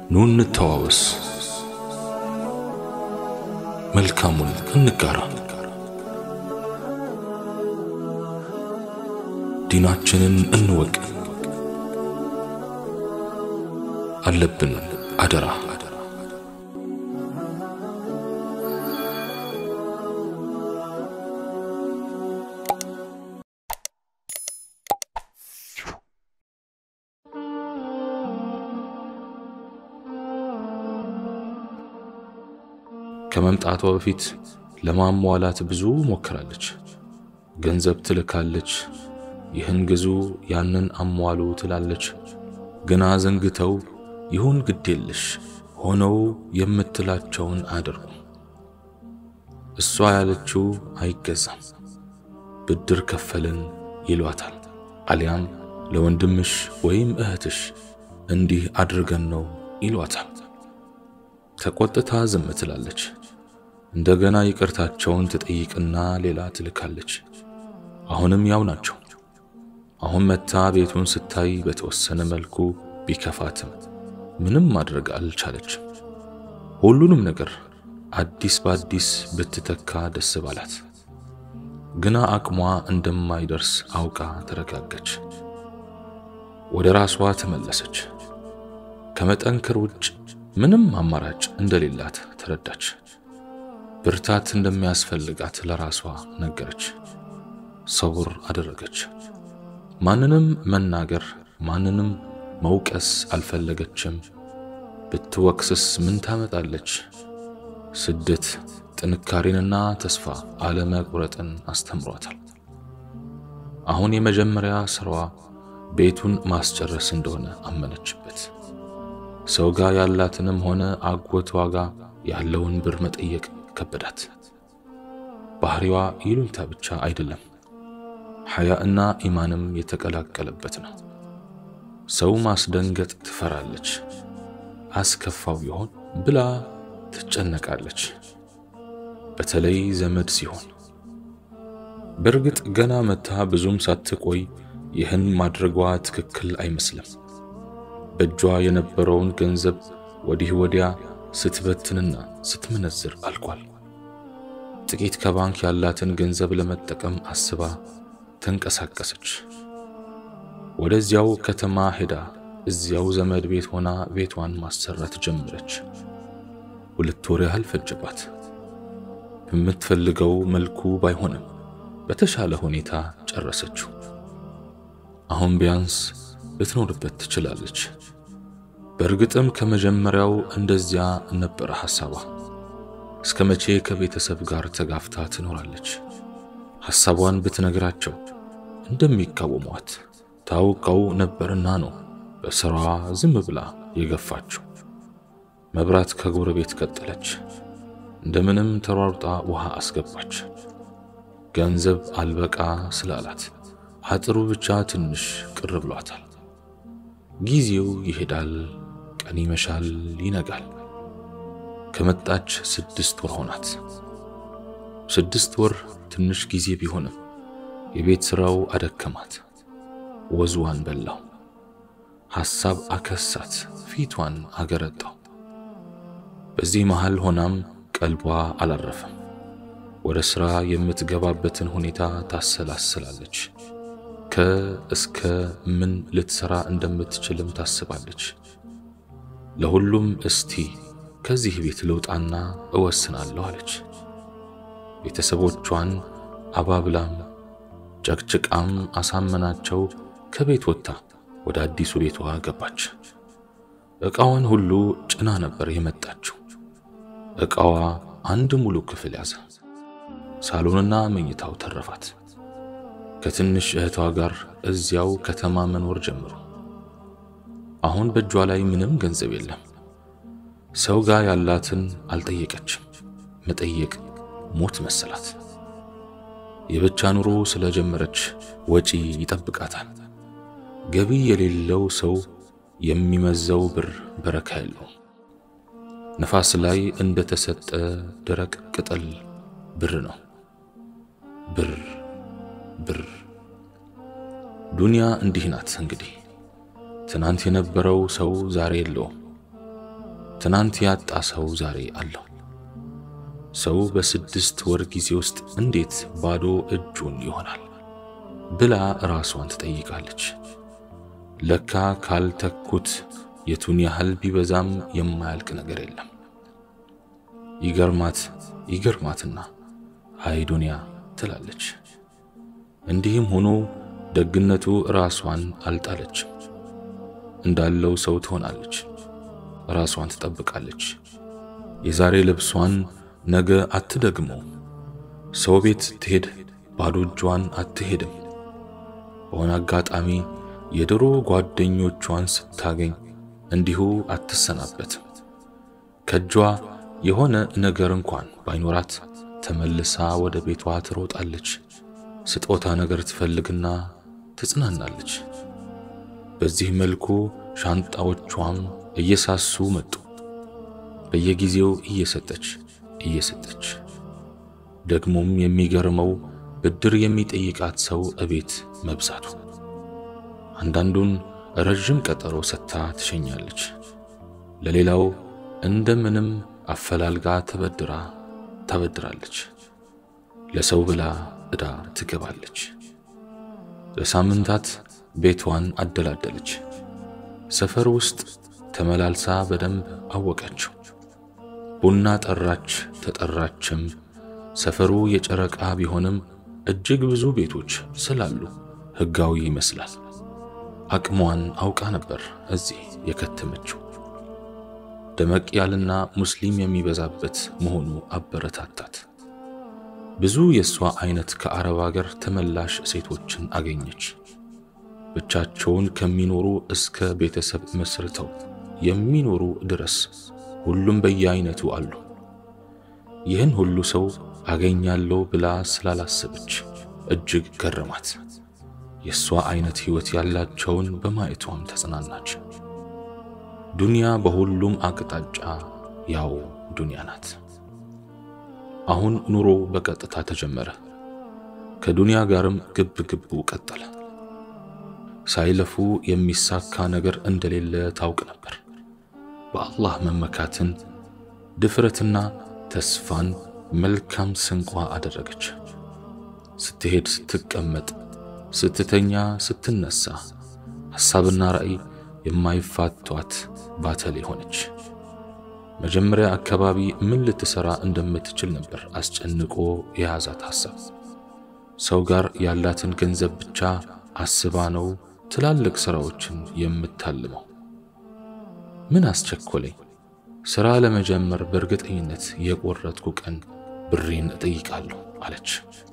ኑ እንተዋወስ፣ መልካሙን እንጋራ፣ ዲናችንን እንወቅ። አለብን አደራ ከመምጣቷ በፊት ለማሟላት ብዙ ሞክራለች። ገንዘብ ትልካለች። ይህን ግዙ፣ ያንን አሟሉ ትላለች። ግና ዘንግተው ይሁን ግድ የለሽ ሆነው የምትላቸውን አድርጉ። እሷ ያለችው አይገዛም። ብድር ከፈልን ይሏታል። አሊያም ለወንድምሽ ወይም እህትሽ እንዲህ አድርገን ነው ይሏታል። ተቆጥታ ዝም ትላለች። እንደገና ይቅርታቸውን ትጠይቅና ሌላ ትልካለች። አሁንም ያው ናቸው። አሁን መታ ቤቱን ስታይ በተወሰነ መልኩ ቢከፋትም ምንም ማድረግ አልቻለችም። ሁሉንም ነገር አዲስ በአዲስ ብትተካ ደስ ባላት፣ ግና አቅሟ እንደማይደርስ አውቃ ተረጋገች። ወደ ራሷ ተመለሰች። ከመጠንከር ውጭ ምንም አማራጭ እንደሌላት ተረዳች። ብርታት እንደሚያስፈልጋት ለራሷ ነገረች። ሰውር አደረገች። ማንንም መናገር ማንንም መውቀስ አልፈለገችም። ብትወቅስስ ምን ታመጣለች? ስደት ጥንካሬንና ተስፋ አለመቁረጥን አስተምሯታል። አሁን የመጀመሪያ ስራዋ ቤቱን ማስጨረስ እንደሆነ አመነችበት። ሰው ጋር ያላትንም ሆነ አጎቷ ጋር ያለውን ብር መጠየቅ ከበዳት። ባህሪዋ ይሉኝታ ብቻ አይደለም፣ ሐያ እና ኢማንም የተቀላቀለበት ነው። ሰው ማስደንገጥ ትፈራለች። አስከፋው ይሆን ብላ ትጨነቃለች፣ በተለይ ዘመድ ሲሆን። በእርግጥ ገና መታ ብዙም ሳትቆይ ይህን ማድረጓ ትክክል አይመስልም። በእጇ የነበረውን ገንዘብ ወዲህ ወዲያ ስትበትንና ስትመነዝር አልቋል። ጥቂት ከባንክ ያላትን ገንዘብ ለመጠቀም አስባ ተንቀሳቀሰች። ወደዚያው ከተማ ሄዳ እዚያው ዘመድ ቤት ሆና ቤቷን ማሰራት ጀመረች። ሁለት ወር ያህል ፈጀባት። በምትፈልገው መልኩ ባይሆንም በተሻለ ሁኔታ ጨረሰችው። አሁን ቢያንስ ልትኖርበት ትችላለች። በእርግጥም ከመጀመሪያው እንደዚያ ነበረ ሐሳቧ። እስከ መቼ ከቤተሰብ ጋር ተጋፍታ ትኖራለች? ሐሳቧን ብትነግራቸው እንደሚቃወሟት ታውቀው ነበርና ነው በሥራዋ ዝም ብላ የገፋችው። መብራት ከጎረቤት ቀጠለች። እንደምንም ተሯሩጣ ውሃ አስገባች። ገንዘብ አልበቃ ስላላት አጥሩ ብቻ ትንሽ ቅር ብሏታል። ጊዜው ይሄዳል፣ ቀን ይመሻል፣ ይነጋል። ከመጣች ስድስት ወር ሆናት። ስድስት ወር ትንሽ ጊዜ ቢሆንም የቤት ሥራው አደከማት፣ ወዝዋን በላው፣ ሐሳብ አከሳት፣ ፊቷን አገረጣው። በዚህ መሃል ሆናም ቀልቧ አላረፈም። ወደ ሥራ የምትገባበትን ሁኔታ ታሰላስላለች። ከእስከ ምን ልትሰራ እንደምትችልም ታስባለች። ለሁሉም እስቲ ከዚህ ቤት ልውጣና እወስናለሁ አለች። ቤተሰቦቿን አባብላም ጨቅጭቃም አሳመናቸው። ከቤት ወጥታ ወደ አዲሱ ቤቷ ገባች። ዕቃዋን ሁሉ ጭና ነበር የመጣችው። ዕቃዋ አንድ ሙሉ ክፍል ያዘ። ሳሎንና መኝታው ተረፋት። ከትንሽ እህቷ ጋር እዚያው ከተማ መኖር ጀምሩ። አሁን በእጇ ላይ ምንም ገንዘብ የለም። ሰው ጋር ያላትን አልጠየቀችም። መጠየቅ ሞት መሰላት። የብቻ ኑሮ ስለጀመረች ወጪ ይጠብቃታል። ገቢ የሌለው ሰው የሚመዘው ብር በረካ የለው። ነፋስ ላይ እንደተሰጠ ደረቅ ቅጠል ብር ነው። ብር ብር ዱንያ እንዲህ ናት እንግዲህ። ትናንት የነበረው ሰው ዛሬ የለውም። ትናንት ያጣ ሰው ዛሬ አለው። ሰው በስድስት ወር ጊዜ ውስጥ እንዴት ባዶ እጁን ይሆናል ብላ ራሷን ትጠይቃለች። ለካ ካልተኩት የቱን ያህል ቢበዛም የማያልቅ ነገር የለም። ይገርማት ይገርማትና አይ ዱንያ ትላለች። እንዲህም ሆኖ ደግነቱ ራሷን አልጣለችም። እንዳለው ሰው ትሆናለች። ራሷን ትጠብቃለች። የዛሬ ልብሷን ነገ አትደግመው። ሰው ቤት ስትሄድ ባዶ እጇን አትሄድም። በሆነ አጋጣሚ የድሮ ጓደኞቿን ስታገኝ እንዲሁ አትሰናበትም። ከእጇ የሆነ ነገር እንኳን ባይኖራት ተመልሳ ወደ ቤቷ ትሮጣለች። ስጦታ ነገር ትፈልግና ትጽናናለች። በዚህ መልኩ ሻንጣዎቿም እየሳሱ መጡ። በየጊዜው እየሰጠች እየሰጠች ደግሞም የሚገርመው ብድር የሚጠይቃት ሰው እቤት መብዛቱ። አንዳንዱን ረዥም ቀጠሮ ሰጥታ ትሸኛለች። ለሌላው እንደምንም አፈላልጋ ተበድራ ታበድራለች። ለሰው ብላ ዕዳ ትገባለች። ለሳምንታት ቤቷን አደላደለች። ሰፈር ውስጥ ተመላልሳ በደንብ አወቀችው። ቡና ጠራች ተጠራችም ሰፈሩ የጨረቃ ቢሆንም እጅግ ብዙ ቤቶች ስላሉ ሕጋዊ ይመስላል። አቅሟን አውቃ ነበር እዚህ የከተመችው። ደመቅ ያልና ሙስሊም የሚበዛበት መሆኑ አበረታታት። ብዙ የእሷ አይነት ከአረብ አገር ተመላሽ ሴቶችን አገኘች። ብቻቸውን ከሚኖሩ እስከ ቤተሰብ መስርተው የሚኖሩ ድረስ ሁሉም በየአይነቱ አሉ። ይህን ሁሉ ሰው አገኛለሁ ብላ ስላላሰበች እጅግ ገረማት። የእሷ አይነት ሕይወት ያላቸውን በማየቷም ተጽናናች። ዱንያ በሁሉም አቅጣጫ ያው ዱንያ ናት። አሁን ኑሮ በቀጥታ ተጀመረ። ከዱንያ ጋርም ግብ ግቡ ቀጠለ። ሳይለፉ የሚሳካ ነገር እንደሌለ ታውቅ ነበር። በአላህ መመካትን፣ ድፍረትና ተስፋን መልካም ስንቋ አደረገች። ስትሄድ፣ ስትቀመጥ፣ ስትተኛ፣ ስትነሳ ሐሳብና ራእይ የማይፋቷት ባተሌ ሆነች። መጀመሪያ አካባቢ ምን ልትሰራ እንደምትችል ነበር አስጨንቆ የያዛት ሐሳብ። ሰው ጋር ያላትን ገንዘብ ብቻ አስባ ነው ትላልቅ ሥራዎችን የምታልመው። ምን አስቸኮለኝ? ሥራ ለመጀመር በእርግጠኝነት የቆረጥኩ ቀን ብሬን እጠይቃለሁ አለች።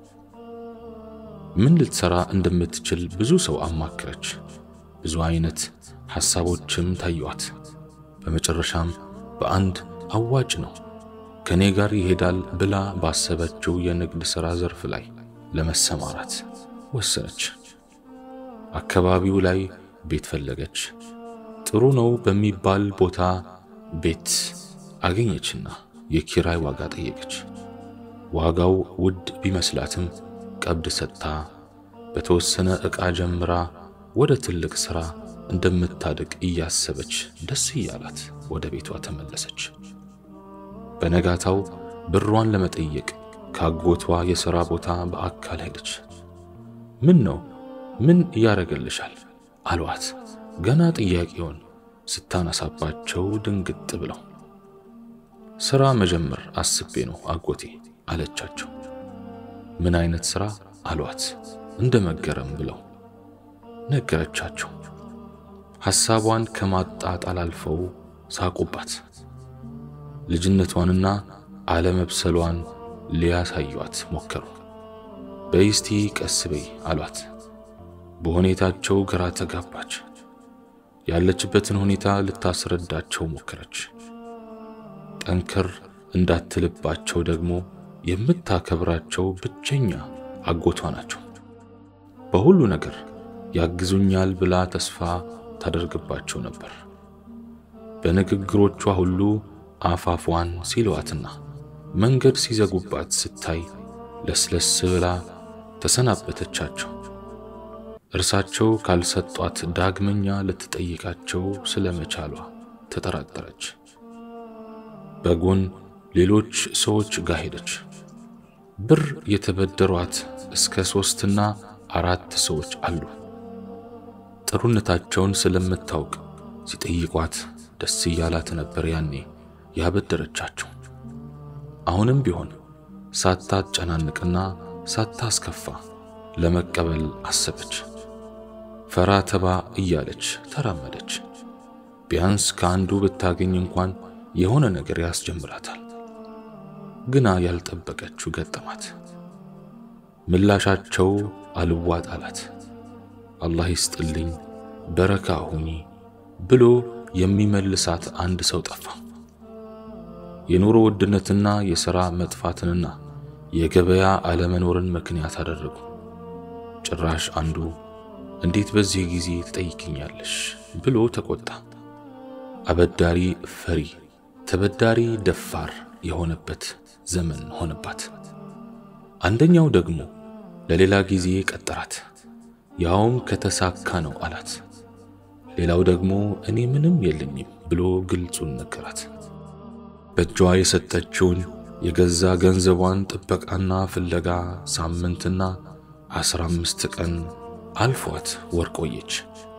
ምን ልትሰራ እንደምትችል ብዙ ሰው አማከረች። ብዙ አይነት ሐሳቦችም ታዩዋት። በመጨረሻም በአንድ አዋጭ ነው ከኔ ጋር ይሄዳል ብላ ባሰበችው የንግድ ሥራ ዘርፍ ላይ ለመሰማራት ወሰነች። አካባቢው ላይ ቤት ፈለገች። ጥሩ ነው በሚባል ቦታ ቤት አገኘችና የኪራይ ዋጋ ጠየቀች። ዋጋው ውድ ቢመስላትም ቀብድ ሰጥታ በተወሰነ ዕቃ ጀምራ ወደ ትልቅ ሥራ እንደምታድግ እያሰበች ደስ እያላት ወደ ቤቷ ተመለሰች። በነጋታው ብሯን ለመጠየቅ ካጎቷ የሥራ ቦታ በአካል ሄደች። ምን ነው ምን እያደረገልሻል? አሏት። ገና ጥያቄውን ስታነሳባቸው ድንግጥ ብለው ሥራ መጀመር አስቤ ነው አጎቴ አለቻቸው። ምን አይነት ሥራ አሏት እንደ መገረም ብለው ነገረቻቸው። ሐሳቧን ከማጣጣል አልፈው ሳቁባት። ልጅነቷንና አለመብሰሏን ሊያሳዩአት ሞከሩ። በይስቲ ቀስ በይ አሏት። በሁኔታቸው ግራ ተጋባች። ያለችበትን ሁኔታ ልታስረዳቸው ሞከረች። ጠንከር እንዳትልባቸው ደግሞ የምታከብራቸው ብቸኛ አጎቷ ናቸው። በሁሉ ነገር ያግዙኛል ብላ ተስፋ ታደርግባቸው ነበር። በንግግሮቿ ሁሉ አፋፏን ሲለዋትና መንገድ ሲዘጉባት ስታይ ለስለስ ብላ ተሰናበተቻቸው። እርሳቸው ካልሰጧት ዳግመኛ ልትጠይቃቸው ስለመቻሏ ተጠራጠረች። በጎን ሌሎች ሰዎች ጋር ሄደች። ብር የተበደሯት እስከ ሶስትና አራት ሰዎች አሉ። ጥሩነታቸውን ስለምታውቅ ሲጠይቋት ደስ እያላት ነበር ያኔ ያበደረቻቸው። አሁንም ቢሆን ሳታጨናንቅና ሳታስከፋ ለመቀበል አሰበች። ፈራ ተባ እያለች ተራመደች። ቢያንስ ከአንዱ ብታገኝ እንኳን የሆነ ነገር ያስጀምራታል። ግና ያልጠበቀችው ገጠማት። ምላሻቸው አልዋጥ አላት። አላህ ይስጥልኝ በረካ ሁኚ ብሎ የሚመልሳት አንድ ሰው ጠፋ። የኑሮ ውድነትና የሥራ መጥፋትንና የገበያ አለመኖርን ምክንያት አደረጉ። ጭራሽ አንዱ እንዴት በዚህ ጊዜ ትጠይቅኛለሽ ብሎ ተቆጣ። አበዳሪ ፈሪ፣ ተበዳሪ ደፋር የሆነበት ዘመን ሆነባት። አንደኛው ደግሞ ለሌላ ጊዜ ቀጠራት፣ ያውም ከተሳካ ነው አላት። ሌላው ደግሞ እኔ ምንም የለኝም ብሎ ግልጹን ነገራት። በእጇ የሰጠችውን የገዛ ገንዘቧን ጥበቃና ፍለጋ ሳምንትና አስራ አምስት ቀን አልፏት ወር ቆየች።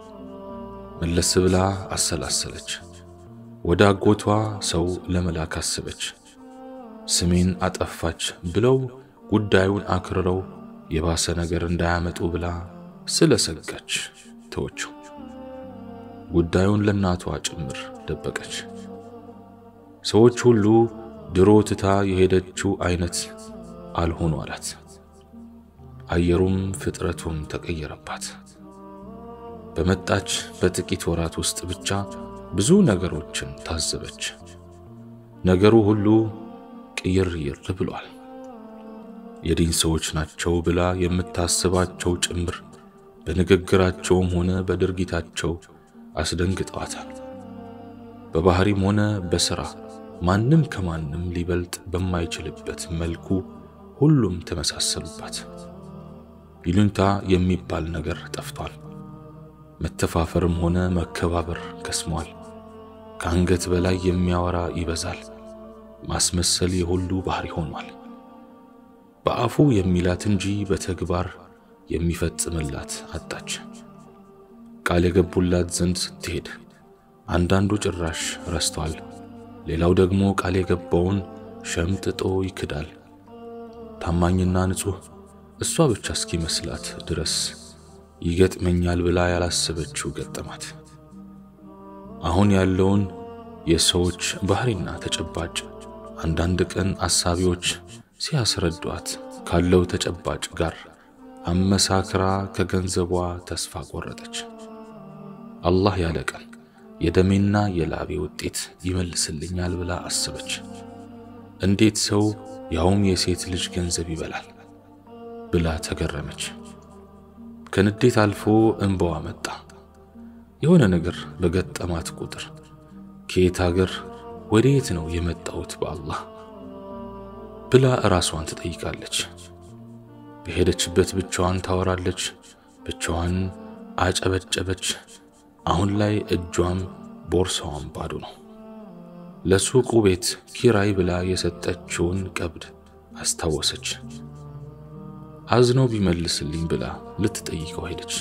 መለስ ብላ አሰላሰለች። ወደ አጎቷ ሰው ለመላክ አሰበች። ስሜን አጠፋች ብለው ጉዳዩን አክርረው የባሰ ነገር እንዳያመጡ ብላ ስለሰጋች ተወችው። ጉዳዩን ለእናቷ ጭምር ደበቀች። ሰዎች ሁሉ ድሮ ትታ የሄደችው አይነት አልሆኑ አላት። አየሩም ፍጥረቱም ተቀየረባት። በመጣች በጥቂት ወራት ውስጥ ብቻ ብዙ ነገሮችን ታዘበች። ነገሩ ሁሉ ቅይርይር ብሏል። የዲን ሰዎች ናቸው ብላ የምታስባቸው ጭምር በንግግራቸውም ሆነ በድርጊታቸው አስደንግጠዋታል። በባህሪም ሆነ በሥራ ማንም ከማንም ሊበልጥ በማይችልበት መልኩ ሁሉም ተመሳሰሉባት። ይሉኝታ የሚባል ነገር ጠፍቷል። መተፋፈርም ሆነ መከባበር ከስሟል። ከአንገት በላይ የሚያወራ ይበዛል። ማስመሰል የሁሉ ባህሪ ሆኗል። በአፉ የሚላት እንጂ በተግባር የሚፈጽምላት አጣች። ቃል የገቡላት ዘንድ ስትሄድ አንዳንዱ ጭራሽ ረስቷል። ሌላው ደግሞ ቃል የገባውን ሸምጥጦ ይክዳል። ታማኝና ንጹሕ እሷ ብቻ እስኪመስላት ድረስ ይገጥመኛል ብላ ያላሰበችው ገጠማት። አሁን ያለውን የሰዎች ባህሪና ተጨባጭ አንዳንድ ቀን አሳቢዎች ሲያስረዷት ካለው ተጨባጭ ጋር አመሳክራ ከገንዘቧ ተስፋ ቆረጠች። አላህ ያለ ቀን የደሜና የላቤ ውጤት ይመልስልኛል ብላ አሰበች። እንዴት ሰው ያውም የሴት ልጅ ገንዘብ ይበላል ብላ ተገረመች። ከንዴት አልፎ እንባዋ መጣ። የሆነ ነገር በገጠማት ቁጥር ከየት አገር ወዴት ነው የመጣሁት በአላህ ብላ ራሷን ትጠይቃለች። በሄደችበት ብቻዋን ታወራለች፣ ብቻዋን አጨበጨበች። አሁን ላይ እጇም ቦርሳዋም ባዶ ነው። ለሱቁ ቤት ኪራይ ብላ የሰጠችውን ቀብድ አስታወሰች። አዝኖ ቢመልስልኝ ብላ ልትጠይቀው ሄደች።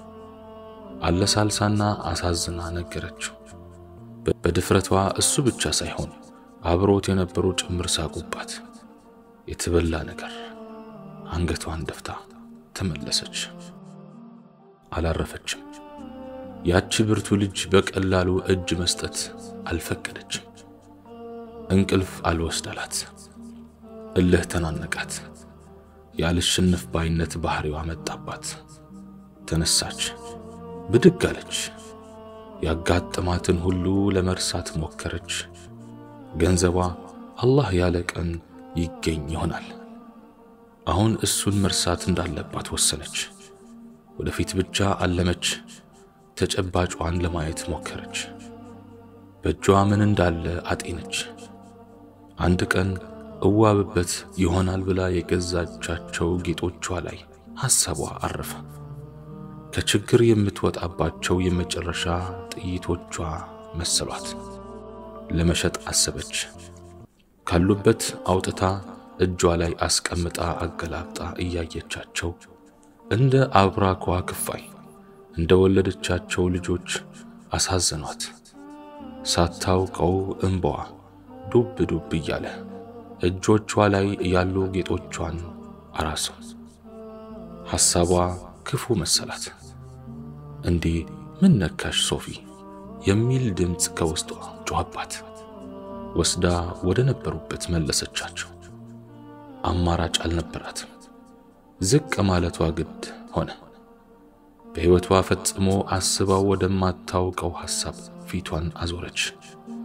አለሳልሳና አሳዝና ነገረችው። በድፍረቷ እሱ ብቻ ሳይሆን አብሮት የነበሩ ጭምር ሳቁባት። የተበላ ነገር አንገቷን ደፍታ ተመለሰች። አላረፈችም። ያቺ ብርቱ ልጅ በቀላሉ እጅ መስጠት አልፈቀደችም። እንቅልፍ አልወስዳላት፣ እልህ ተናነቃት። ያልሽንፍ ባይነት ባህሪዋ መጣባት። ተነሳች፣ ብድግ አለች። ያጋጠማትን ሁሉ ለመርሳት ሞከረች። ገንዘቧ አላህ ያለ ቀን ይገኝ ይሆናል። አሁን እሱን መርሳት እንዳለባት ወሰነች። ወደፊት ብቻ አለመች። ተጨባጯን ለማየት ሞከረች። በእጇ ምን እንዳለ አጤነች። አንድ ቀን እዋብበት ይሆናል ብላ የገዛቻቸው ጌጦቿ ላይ ሐሳቧ አረፈ። ከችግር የምትወጣባቸው የመጨረሻ ጥይቶቿ መሰሏት። ለመሸጥ አሰበች። ካሉበት አውጥታ እጇ ላይ አስቀምጣ አገላብጣ እያየቻቸው እንደ አብራኳ ክፋይ እንደ ወለደቻቸው ልጆች አሳዘኗት። ሳታውቀው እንባዋ ዱብ ዱብ እያለ እጆቿ ላይ ያሉ ጌጦቿን አራሰው። ሐሳቧ ክፉ መሰላት። እንዴ ምን ነካሽ ሶፊ የሚል ድምፅ ከውስጧ ጮኸባት። ወስዳ ወደ ነበሩበት መለሰቻቸው። አማራጭ አልነበራትም። ዝቅ ማለቷ ግድ ሆነ። በሕይወቷ ፈጽሞ አስባው ወደማታውቀው ሐሳብ ፊቷን አዞረች።